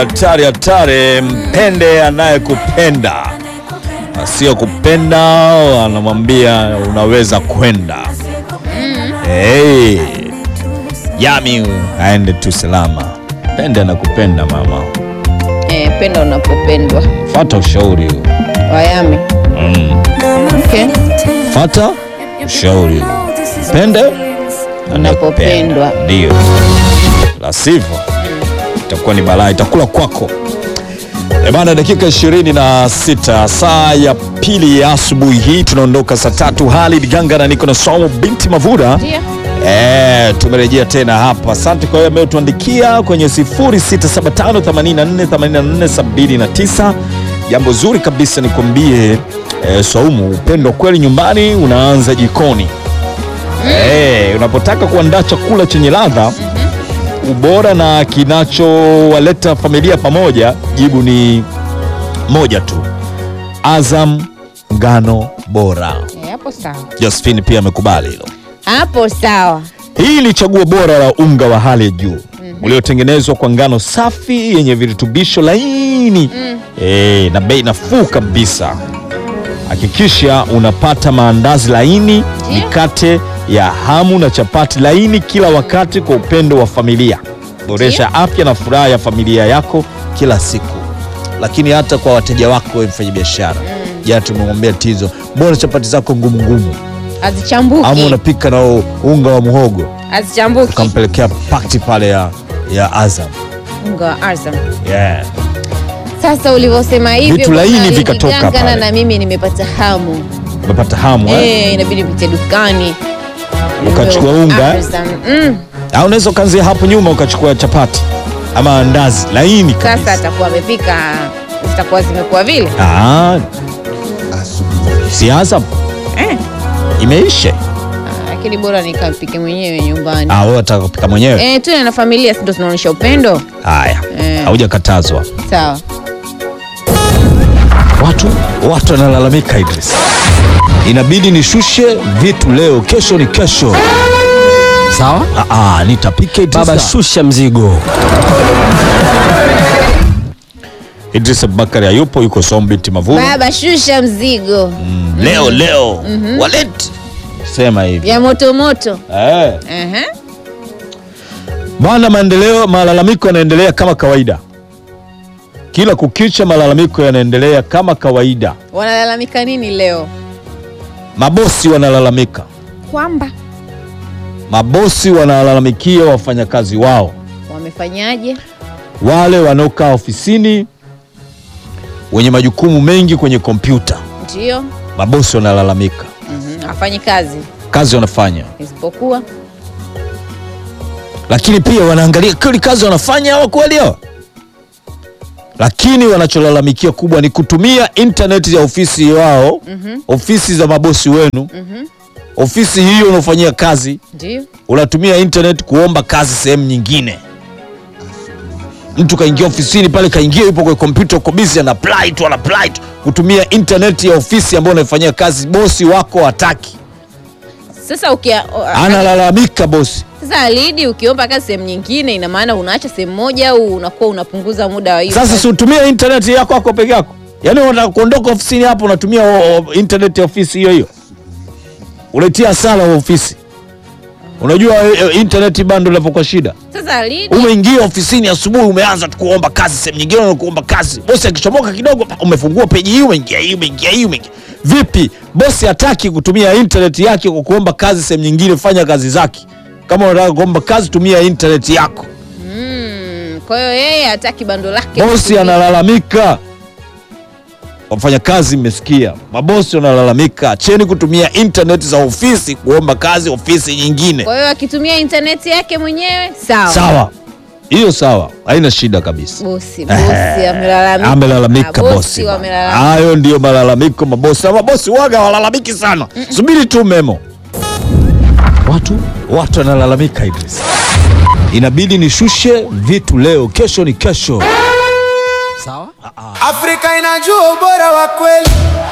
hatari hatari. Mpende anayekupenda, sio kupenda anamwambia unaweza kwenda. Hey, Yami aende tu salama. Pende anakupenda mama, Eh, penda unapopendwa. fata ushauri huo. Wayami. Mm. Okay. Fata ushauri huo. Pende Unapopendwa. ndio, la sivyo itakuwa ni balaa, itakula kwako. E bana, dakika ishirini na sita saa ya pili ya asubuhi hii tunaondoka saa tatu. Halid Ganga na niko na Somo binti Mavura. Ndio. E, tumerejea tena hapa. Asante kwa hiyo ambayo tuandikia kwenye 0675848479. Jambo zuri kabisa nikwambie, e, Saumu, upendo kweli nyumbani unaanza jikoni. E, unapotaka kuandaa chakula chenye ladha ubora na kinachowaleta familia pamoja, jibu ni moja tu, Azam ngano bora. Eh, hapo sawa. Josephine pia amekubali hilo. Hapo sawa. Hii ni chaguo bora la unga wa hali ya juu uliotengenezwa kwa ngano safi yenye virutubisho laini eh, na bei nafuu kabisa. Hakikisha unapata maandazi laini, mikate ya hamu na chapati laini kila wakati kwa upendo wa familia. Boresha afya na furaha ya familia yako kila siku, lakini hata kwa wateja wako wewe mfanyabiashara. Jana tumemwambia Tizo, mbona chapati zako ngumu ngumu, ama Hazichambuki. unapika na unga wa muhogo Hazichambuki. ukampelekea pakti pale ya, ya Azam Unga wa Azam. yeah. Sasa ulivyosema hivyo Vitu laini bwana, vikatoka niligangana pale. na mimi nimepata hamu. Umepata hamu eh? Eh, inabidi pite dukani. Ukachukua unga, eh? Azam. Mm. Au unaweza ukaanzia hapo nyuma ukachukua chapati ama andazi laini Sasa kabisa. atakuwa amepika zitakuwa zimekuwa vile. Ah, si Azam Eh. imeisha. Ah, Lakini bora nikapike mwenyewe nyumbani. Ah, wewe unataka kupika mwenyewe? Eh, tuwe na familia si ndio tunaonyesha upendo? Haya, Eh. haujakatazwa. Sawa. Watu watu wanalalamika Idris, inabidi nishushe vitu leo, kesho ni kesho. Sawa Ah, ah, nitapika Idris. baba, shusha mzigo. Idris Abubakari hayupo, yuko Som binti Mavuru. Baba shusha mzigo Mm, leo leo waleti sema hivi vya moto moto. eh. Aha. Bwana, maendeleo, malalamiko yanaendelea kama kawaida, kila kukicha malalamiko yanaendelea kama kawaida. Wanalalamika nini leo? Mabosi wanalalamika, Kwamba mabosi wanalalamikia wafanyakazi wao, wamefanyaje? wale wanaokaa ofisini wenye majukumu mengi kwenye kompyuta. Ndio. Mabosi wanalalamika, Mhm. Hafanyi kazi kazi wanafanya, isipokuwa lakini pia wanaangalia kweli kazi wanafanya hawa kweli hawa, lakini wanacholalamikia kubwa ni kutumia intaneti ya ofisi wao, ofisi za mabosi wenu, ofisi hiyo unaofanyia kazi, ndio. unatumia internet kuomba kazi sehemu nyingine. Mtu kaingia ofisini pale, kaingia yupo kwenye kompyuta, uko busy, ana apply tu, ana apply tu, kutumia internet ya ofisi ambayo unaifanyia kazi, bosi wako hataki, Sasa ukia o- analalamika bosi. sasa alidi ukiomba kazi sehemu nyingine, ina maana unaacha sehemu moja au unakuwa unapunguza muda wa hiyo Sasa kazi? si utumie internet yako yako peke yako, yaani unataka kuondoka ofisini hapo, unatumia o- o- internet ya ofisi hiyo hiyo, uletia hasara wa ofisi. Unajua e, e, internet bando inapokuwa shida Sasa alidi umeingia ofisini asubuhi, umeanza tu kuomba kazi sehemu nyingine, na kuomba kazi. Bosi akichomoka kidogo, pa, umefungua peji hii, umeingia hii, umeingia hii, umeingia vipi? Bosi hataki kutumia internet yake kwa kuomba kazi sehemu nyingine. Fanya kazi zake. Kama unataka kuomba kazi, tumia internet yako. mm, kwa hiyo yeye hataki bando lake. Bosi kutumia. analalamika, wafanyakazi mmesikia, mabosi wanalalamika, acheni kutumia internet za ofisi kuomba kazi ofisi nyingine. Kwa hiyo akitumia intaneti yake mwenyewe sawa. Sawa, hiyo sawa, haina shida kabisa. Bosi, bosi amelalamika. amelalamika Ah, bosi. bana. wamelalamika. Hayo ndiyo malalamiko mabosi, na mabosi waga walalamiki sana. Subiri tu memo. Watu watu wanalalamika Idris, inabidi nishushe vitu leo, kesho ni kesho. Sawa Afrika inajua ubora wa kweli.